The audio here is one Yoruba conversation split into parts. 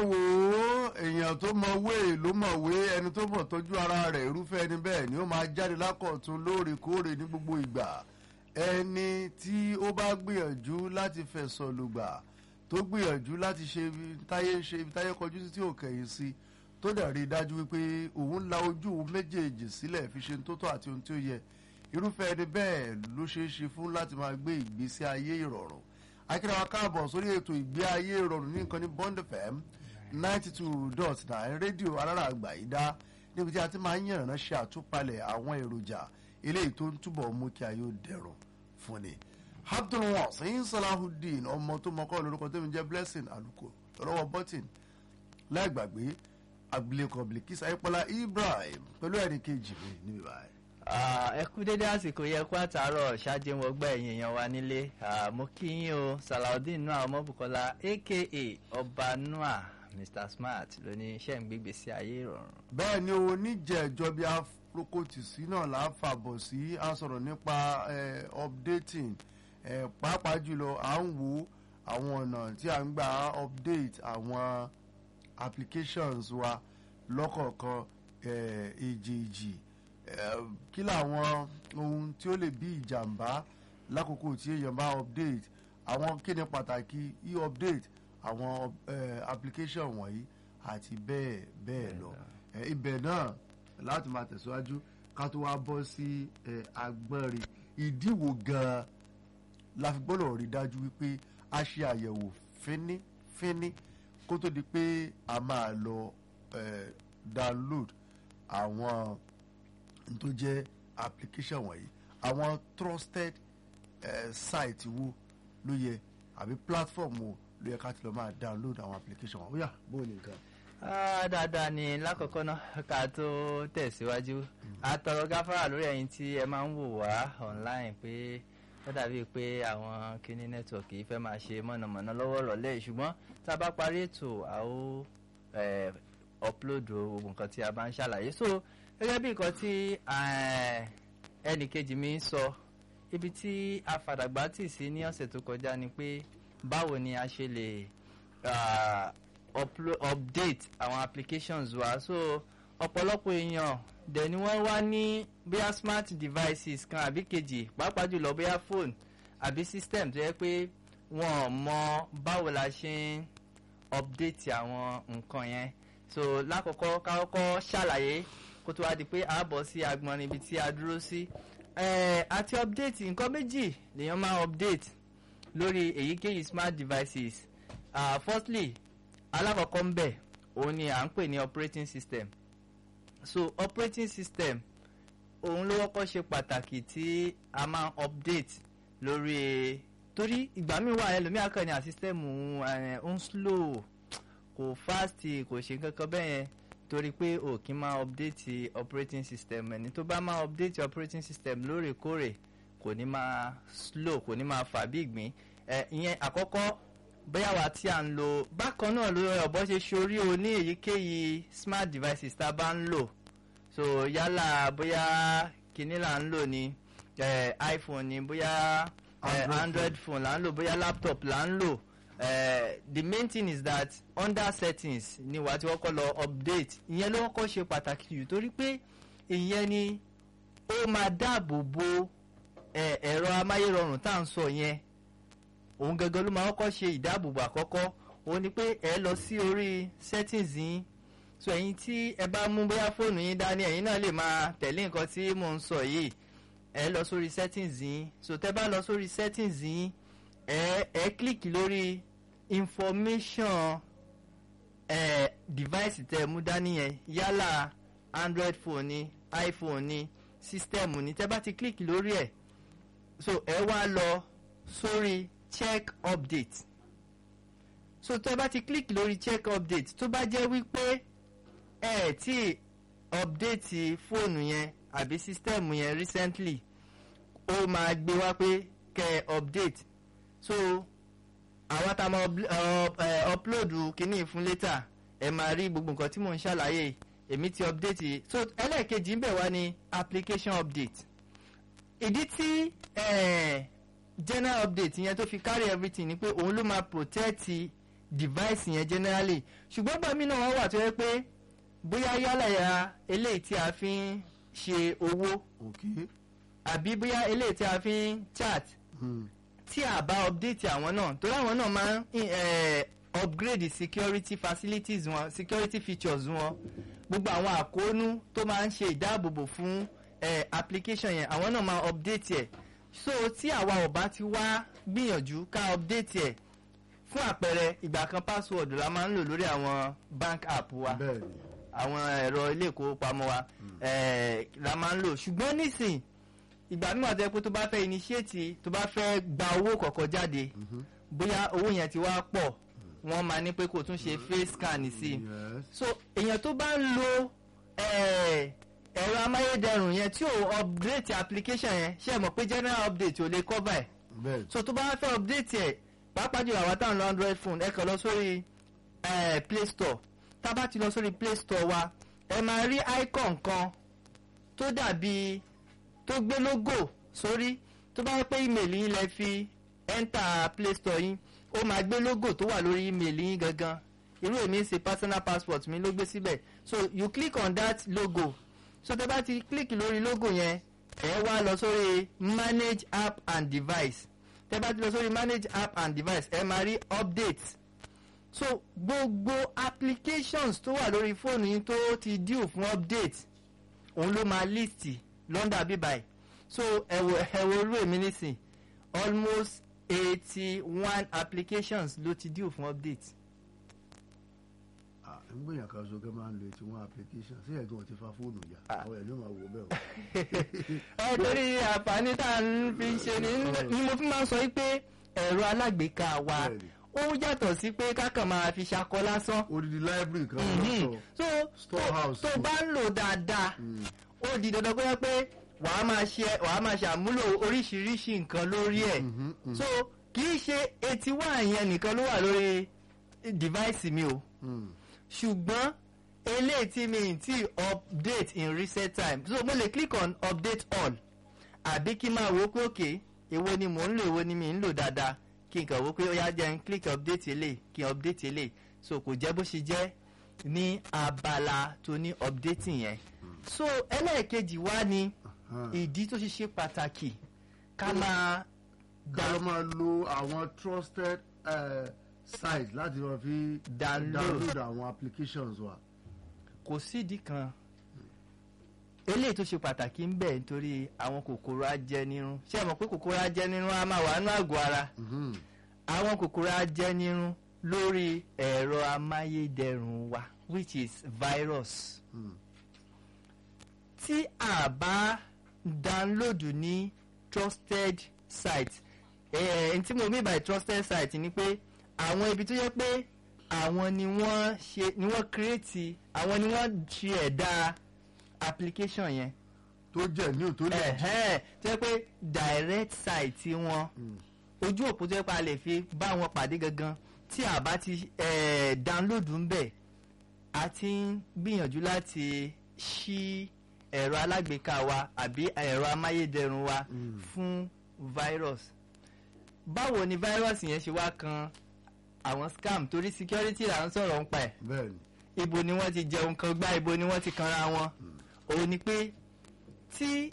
wò ó èèyàn tó mọ̀wé ló mọ̀wé ẹni tó mọ̀ tọ́jú ara rẹ̀ irúfẹ́ ẹni bẹ́ẹ̀ ni ó máa jáde lákọ̀tún lóòrèkóòrè ní gbogbo ìgbà ẹni tí ó bá gbìyànjú láti fẹ̀sọ̀ lùgbà tó gbìyànjú láti ṣe ibi táyé ṣe ibi táyé kọjú sí tí ò kẹ̀yìn sí tó dẹ̀ rí i dájú wípé òun la ojú òun méjèèjì sílẹ̀ fi ṣe tó tọ́ àti ohun tí ó yẹ irúfẹ́ ẹni bẹ́ẹ̀ ló ṣeé ṣe fún láti máa gbé ìgbésí ayé ìrọ̀rùn akíra wa káàbọ̀ sórí ètò ìgbé ayé ìrọ̀rùn ní nǹkan ní Bond FM ninety two dot nine rédíò alára àgbà yìí dá níbi tí a ti máa ń yànnà ṣe àtúpalẹ̀ àwọn èròjà eléyìí tó ń túbọ̀ mú kí ayé ó dẹrùn fún ni. abdulwasin salahudeen ọmọ tó mọkọ lórúkọ tó ń jẹ́ blessing aluko lọ́wọ́ button láì gbàgbé abilékọ bilkis ayípọ́lá ibrahim pẹ̀lú ẹ̀rí kejì mi níbi báyìí. ẹ kú dédé àsìkò yẹ kó àtàárọ̀ ṣáájú mo gbọ́ ẹ̀yin èèyàn wa nílé mo kí yín o salaudeen noah ọmọbùkọ́lá aka ọba noah mr smart lóní iṣẹ́ ń gbégbé sí ayé ìrọ̀rùn. bẹ́ẹ̀ ni o níjẹ̀ẹ́jọ́ bí afrokotisi náà là á fàbọ̀ sí a sọ̀rọ̀ nípa updating pàápàá jùlọ à ń wo àwọn ọ̀nà tí a ń gbà update àwọn applications wa lọ́kọ̀ọ̀kan èjèèjì kí làwọn ohun tí ó lè bí ìjàmbá lákòókò tí èèyàn bá update àwọn kí ni pàtàkì e-update àwọn application wọ̀nyí àti bẹ́ẹ̀ bẹ́ẹ̀ lọ ibẹ̀ náà láti máa tẹ̀síwájú ká tó wá bọ́ sí agbọ́nrin ìdíwò gan-an la fi gbọ́dọ̀ rí dájú wípé a ṣe àyẹ̀wò fínífíní kó tó di pé a máa lọ download àwọn tó jẹ́ application wọ̀nyí àwọn trusted uh, site wo ló yẹ àbí platform wo ló yẹ ká ti lọ máa download àwọn application wọn. ó yá bó o nìkan. dáadáa ni lákọ̀ọ́kọ́ náà ká tó tẹ̀síwájú àtọ̀rọ̀ gáfárà lórí ẹ̀yin tí ẹ máa ń wò wá online pé ó dàbí pé àwọn kíní nẹ́tíwọ̀kì yìí fẹ́ máa ṣe mọ̀nàmọ́ná lọ́wọ́ rọ̀lẹ́ ṣùgbọ́n tá a bá parí ètò a ó upload gbogbo nǹkan tí a bá ń ṣàlàyé so gẹ́gẹ́ bí nǹkan tí ẹnì kejì mi ń sọ ibi tí afàdàgbà tì sí ní ọ̀sẹ̀ tó kọjá ni pé báwo ni a ṣe lè update àwọn applications wa so ọ̀pọ̀lọpọ̀ èèyàn dẹ̀ ni wọ́n wá ní bóyá smart devices kan àbí kejì pàápàá jùlọ bóyá phone àbí system tó yẹ pé wọ́n mọ báwo la ṣe ń update àwọn nǹkan yẹn so lákọ̀ọ́kọ́ kákọ́kọ́ ṣàlàyé kó tó wá di pé a bọ̀ sí agbọ̀nrín ibi tí a dúró sí àti update nǹkan méjì lèèyàn máa update lórí èyíkéyìí smart devices uh, firstly alákọ̀ọ́kọ́ ń bẹ̀ òun ni à ń pè ní operating system so operating system òun ló wọ́pọ̀ ṣe pàtàkì tí a máa update lórí torí ìgbà míì wà ẹlòmíà kan ní à system ń slow kò fast kò ṣe kankan bẹ́ẹ̀ yẹn torí pé o kì í máa update operating system ẹni tó bá máa update operating system lóòrèkóòrè kò ní máa slow kò ní máa fà bí ìgbín ẹ ìyẹn àkọ́kọ́ bóyá wa tí a ń lo bákan náà ló ọ̀bọ ṣe ṣorí o ní èyíkéyìí smart devices tá a bá ń lò so yálà bóyá kíní là ń lò ní eh, iPhone ni bóyá eh, Android phone là ń lò bóyá laptop là ń lò Uh, the main thing is that under settings ni wàá ti kọ́kọ́ lọ update ìyẹn ló kọ́kọ́ ṣe pàtàkì jù torí pé ìyẹn ni ó máa dáàbò bo ẹ̀rọ amáyérọrùn tá à ń sọ yẹn òun gangan ló máa kọ́kọ́ ṣe ìdáàbòbò àkọ́kọ́ òun ni pé ẹ lọ sí orí settings yín so ẹ̀yin tí ẹ bá mú bóyá fóònù yín dání ẹ̀yin náà lè máa tẹ̀lé nǹkan tí mò ń sọ yìí ẹ lọ sórí settings yín so tẹ́ bá lọ sórí settings yín ẹ ẹ kílíkì lórí information ẹ device tẹ mú dání yẹn yálà android phone ni iphone ni system ni tẹ bá ti kílíkì lórí ẹ so ẹ wá lọ sórí check update so tẹ bá ti kílíkì lórí check update tó bá jẹ́ wípé ẹ tí update fóònù yẹn àbí system yẹn recently ó máa gbé wá pé kẹ́ update so àwọn tá a máa upload kínní fún later ẹ máa rí gbogbo nǹkan tí mò ń ṣàlàyé èmi ti update so ẹlẹ́ẹ̀kejì ń bẹ̀ wá ní application update ìdí tí general update yẹn tó fi carry everything ni pé òun ló máa protect device yẹn generally ṣùgbọ́n gbàmí náà wọ́n wà tó yẹ pé bóyá yálà ya eléyìí tí a fi ń ṣe owó ok àbí bóyá eléyìí tí a fi ń chat Hmm. tí a bá update àwọn náà torí àwọn náà máa ń eh, upgrade security facilities wọn security features wọn gbogbo àwọn àkóónú tó máa ń ṣe ìdáàbòbò fún eh, application yẹn àwọn náà máa update ẹ̀ so tí àwa ò bá ti wá gbìyànjú ká update ẹ̀ fún àpẹẹrẹ ìgbà kan password la máa ń lò lórí àwọn bank app wa bẹ́ẹ̀ ni àwọn ẹ̀rọ ilé ìkówópamọ́ wa eh, la máa ń lò ṣùgbọ́n nísìn ìgbà mímọ̀ tẹ́ pé tó bá fẹ́ initiate tó bá fẹ́ gba owó kọ̀ọ̀kan jáde bóyá owó yẹn ti wá pọ̀ wọ́n máa ní pé kó tún ṣe face scan sí i yes so èèyàn tó bá ń lo eh, ẹ̀rọ amáyédẹrùn yẹn tí ò update application yẹn ṣe é mọ̀ pé general update ò lè cover ẹ̀ bẹ́ẹ̀ ni so tó bá fẹ́ update ẹ̀ pàápàá jùlọ àwọn táwọn lo android phone ẹ kàn lọ sórí eh, play store tá a bá ti lọ sórí play store wa ẹ máa rí icon kan tó dàbí tó gbé logo sórí tó bá yẹ pé email yín lẹ fi enter play store yín ó máa gbé logo tó wà lórí email yín gangan irú èmi ń ṣe personal passport mi ló gbé síbẹ̀ so you click on that logo so tẹ bá ti click lórí logo yẹn ẹ wá lọ sórí manage app and device tẹ bá ti lọ sórí manage app and device ẹ máa rí update so gbogbo applications tó wà lórí fóònù yín tó ti due fún update òun ló máa list lọ́ndà bíbáyì so ẹ̀wọ̀ ẹ̀wọ̀ orú èmi nísìn almost eighty one applications ló ti due fún update Ah, ń gbìyànjú kan so kẹ́ máa ń lo etí wọn application sí ẹ̀gbọ́n ti fa fóònù yá Ah. àwọn ẹ̀ ló máa wò bẹ́ẹ̀ o. ẹ torí àǹfààní tá à ń fi ṣe ni ni mo fi máa ń sọ wípé ẹ̀rọ alágbèéká wa Bẹ́ẹ̀ni. ó yàtọ̀ sí pé kákan máa fi ṣakọ lásán odidi library kan Mhm. lọ́tọ̀ so Storehouse. tó tó bá ń lò dáadáa Mm. ó di dandan pé pé wàá máa ṣe wàá máa ṣàmúlò oríṣiríṣi nǹkan lórí ẹ̀ Mhm, mhm. so kì í ṣe eighty one yẹn nìkan ló wà lórí device mi o Mm. ṣùgbọ́n eléyìí tí mi ì tí update in recent time so mo lè click on update all àbí kí n máa wo pé òkè èwo ni mò ń lò èwo ni mi ń lò dáadáa kí n kàn wo pé ó yá jẹ́ n click update eléyìí kí n update eléyìí so kò jẹ́ bó ṣe jẹ́ ní abala tó ní updating yẹn so ẹlẹ́ẹ̀kejì wá ni Ah. ìdí tó ṣe ṣe pàtàkì ká máa ká ló máa lo àwọn trusted uh, sites láti lọ fi Download. download àwọn applications wa. kò sídìí kan eléyìí tó ṣe pàtàkì ń bẹ nítorí àwọn kòkòrò ajẹnirun ṣé ẹ mọ̀ pé kòkòrò ajẹnirun á máa wà nínú àgọ́ ara Mhm. àwọn kòkòrò ajẹnirun lórí ẹ̀rọ amáyédẹrùn wa which is virus Mm. tí a bá download ní trusted site eh, tí mo mean by trusted site ni pé àwọn ibi tó yẹ pé àwọn ni wọ́n ṣe ni wọ́n create àwọn ni wọ́n ṣe ẹ̀dá application yẹn tó jẹ́ ní òtó lè jí. ẹ̀hẹ́n tó yẹ pé direct site wọn Mm. ojú òpó tó yẹ pé a lè fi bá wọn pàdé gangan tí a bá ti eh, download ń bẹ̀ a ti ń gbìyànjú láti ṣí ẹ̀rọ alágbèéká wa àbí ẹ̀rọ amáyédẹrùn wa Mm. fún virus báwo ni virus yẹn ṣe wá kan àwọn scam torí security là ń sọ̀rọ̀ ń pa ẹ̀ bẹ́ẹ̀ni. ibo ni wọ́n ti jẹun kan gbá ibo ni wọ́n ti kanra wọn òun ni pé tí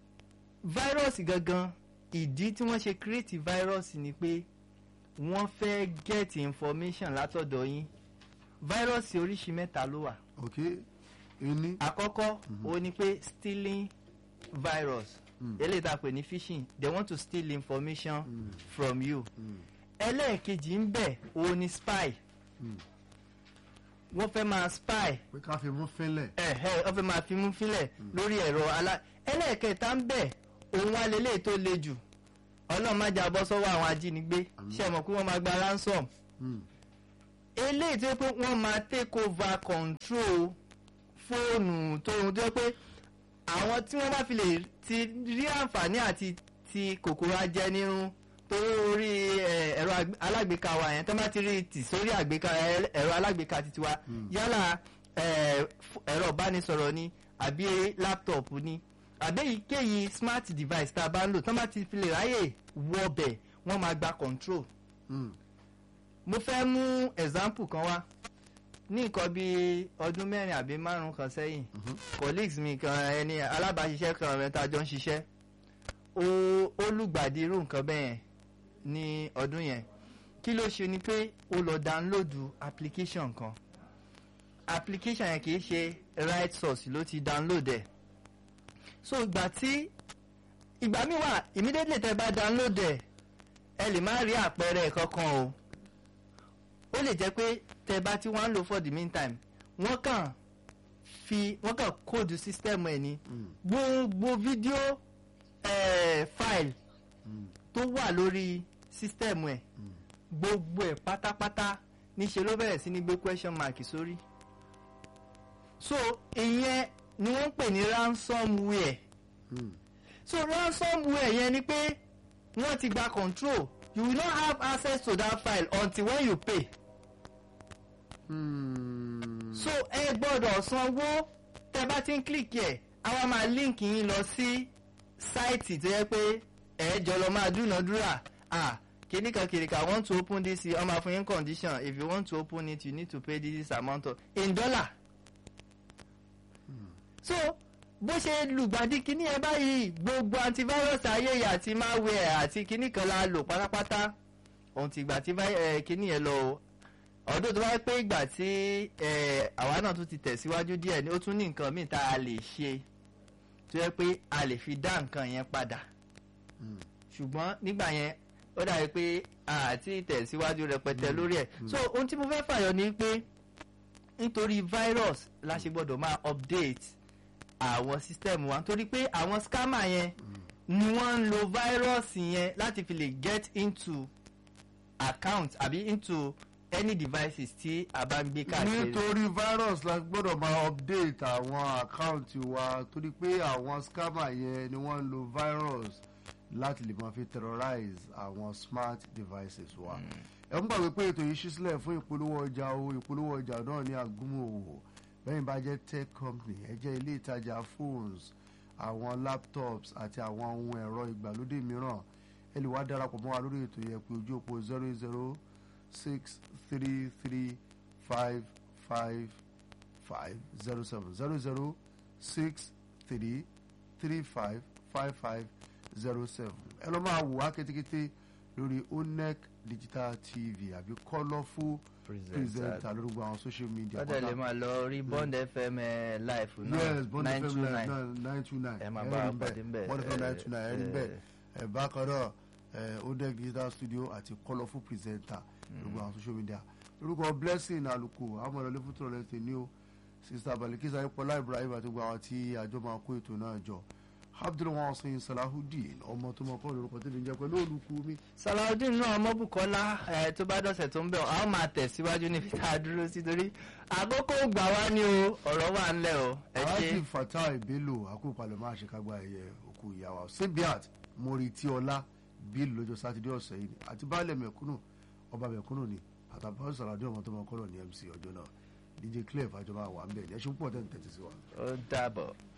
virus gangan ìdí tí wọ́n ṣe create virus ni pé wọ́n fẹ́ get information látọ̀dọ̀ yín virus oríṣi mẹ́ta ló wà ok ení. àkọ́kọ́ òun ni pé stealing virus Mm. eléyìí tá a pè ní phishing they want to steal information Mm. from you Mm. ẹlẹ́ẹ̀kejì ń bẹ òun ni spy Mm. wọ́n fẹ́ máa spy pé ká fi mú fínlẹ̀. ẹ̀hẹ́ wọ́n fẹ́ máa fi mú fílẹ̀ lórí ẹ̀rọ alá ẹlẹ́ẹ̀kẹta ń bẹ òun wá lélẹ̀ tó le jù ọlọ́run má jà bọ́ sọ́wọ́ àwọn ajínigbé Àmín. ṣe mọ̀ pé wọ́n máa gba ransom Mm. eléyìí tó yẹ pé wọ́n máa take over control fóònù tó tó yẹ pé àwọn tí wọ́n bá fi lè ti rí àǹfààní àti ti kòkòrò ajẹnirun tó rí ẹ, ẹ̀rọ ag- alágbèéká wa yẹn tó bá ti rí tì sórí àgbéká ẹ- ẹ̀rọ alágbèéká titi wa yálà ẹ, f- ẹ̀rọ ìbánisọ̀rọ̀ ni àbí láptọ̀pù ni àbí èyíkéyìí smart device tá a bá ń lò tó bá ti fi lè ráyè wọbẹ̀ wọ́n máa gba control Mm. mo fẹ́ mú example kan wá ní nǹkan bíi ọdún mẹ́rin àbí márùn kan sẹ́yìn colleagues mi kan ẹni alábàáṣiṣẹ́ kan rẹ̀ tá a jọ ń ṣiṣẹ́ ó ó lùgbàdì irú nǹkan bẹ́ẹ̀ ní ọdún yẹn kí ló ṣe ni pé ó lọ download application kan application yẹn kì í ṣe right source ló ti download ẹ̀ so ìgbà tí ìgbà míì wà immediately tẹ́ bá download ẹ̀ ẹ lè má rí àpẹẹrẹ kankan o ó lè jẹ́ pé tẹ́ bá tí wọ́n ń lò for the meantime wọ́n kàn fi wọ́n kàn kóòdù system ẹ̀ ní gbogbo fídíò eh, file tó wà lórí system ẹ̀ gbogbo ẹ̀ pátápátá níṣẹ́ ló bẹ̀rẹ̀ sí ní gbé question mark sórí so ìyẹn ni wọ́n ń pè ní ransomware so ransomware yẹn ni pé wọ́n ti gba control you will not have access to that file until when you pay so ẹ gbọ́dọ̀ sanwó tẹ bá ti ń click ẹ̀ àwa máa link yín lọ sí sáìtì tó yẹ pé ẹ jọ lọ máa dúnàdúrà ah kìnìkan kìnìkan i want to open this ọmọ àfọyín condition if you want to open it you need to pay this amount of in dollar so bó ṣe lùgbàdì kíní ẹ báyìí gbogbo antivirus ayéyè àti malware àti kíní kan la lò pátápátá ohun ti ìgbà tí kíní yẹn lọ o ọdún tó bá pé ìgbà tí àwa náà tún ti tẹ̀síwájú díẹ̀ ni ó tún ní nǹkan míì tá a lè ṣe tó yẹ pé a lè fi dá nǹkan yẹn padà ṣùgbọ́n nígbà yẹn ó dàbí pé àti tẹ̀síwájú rẹpẹtẹ lórí ẹ̀ so ohun tí mo fẹ́ fàyọ ni pé nítorí virus la ṣe gbọ́dọ̀ máa update àwọn system wa nítorí pé àwọn scammer yẹn ni wọ́n ń lo virus yẹn láti fi lè get into account àbí into any devices tí a bá ń gbé káàkiri. nítorí virus la gbọ́dọ̀ máa update àwọn àkáǹtì wa torí pé àwọn scammer yẹn ni wọ́n ń lo virus láti lè máa fi terrorize àwọn smart devices wa. ẹ ń gbàgbé pé ètò yìí ṣí sílẹ̀ fún ìpolówó ọjà o ìpolówó ọjà náà ní àgúnmọ̀ òwò bẹ́ẹ̀ bá jẹ́ tech company ẹ jẹ́ ilé ìtajà phones àwọn laptops àti àwọn ohun ẹ̀rọ ìgbàlódé mìíràn ẹ lè wá darapọ̀ mọ́ wa lórí ètò yẹn pé ojú òpó zero zero six three three five five five zero seven zero zero six three three five five five zero seven ẹ lọ́ máa wò wá kétékété lórí onec digital tv àbí colourful presenter lórí gbogbo àwọn social media. ọ̀dẹ̀ lè máa lọ rí bond fm live náà yes bond nine two fm nine nine two nine ẹ máa bá wa pàdé ń bẹ̀. bond fm nine two nine ẹ rí bẹ́ẹ̀ ẹ bákan náà ẹ onec digital studio àti colourful presenter lórí gbogbo àwọn social media lórúkọ blessing aluko amọ̀lẹ́lẹ́ fún tòrọ̀ lẹ́sẹ̀ ní o sista balikisa ipọlá ibrahim àti gbogbo àwọn tí àjọ máa kó ètò náà jọ abdulwasin salahudeen ọmọ tó mọ kọ́ lórúkọ tó lè jẹ́ pẹ̀lú olùkú mi. salaudeen náà ọmọbùkọ́lá ẹ tó bá dọ̀sẹ̀ tó ń bẹ̀ ọ́ máa tẹ̀síwájú níbi tá a dúró sí torí àkókò gbà wá ní o ọ̀rọ̀ wà ńlẹ̀ o ẹ ṣe. alhaji fatai bello akópalẹ̀ máa ṣe kágbá ẹ̀yẹ òkú ìyàwó simbiat moritiola bill lọ́jọ́ sátidé ọ̀sẹ̀ yìí àti baálẹ̀ mẹ̀kúnnù ọba mẹ̀kúnnù ni àtàbọ̀ sàlàdé ọmọ tó mọ kọ́lọ̀ ní mc ọjọ́ náà dj clef àjọba wà ń bẹ̀ ní ẹṣin púpọ̀ tẹ̀ ń tẹ̀sí sí wa. ó dàbọ̀.